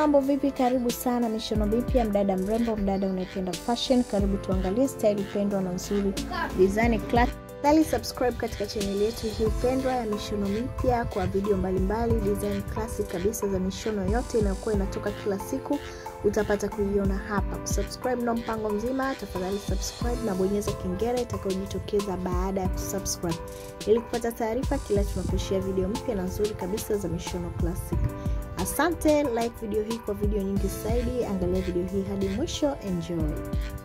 mambo vipi karibu sana mishono mipya mdada mrembo mdada unayependa fashion karibu tuangalie style pendwa na nzuri design class Tafadhali subscribe katika chaneli yetu hii pendwa ya mishono mipya kwa video mbalimbali design classic kabisa za mishono yote inayokuwa inatoka kila siku utapata kuiona hapa kusubscribe na mpango mzima tafadhali subscribe na bonyeza kengele itakayojitokeza baada ya kusubscribe ili kupata taarifa kila tunaposhia video mpya na nzuri kabisa za mishono classic asante like video hii kwa video nyingi zaidi angalia video hii hadi mwisho enjoy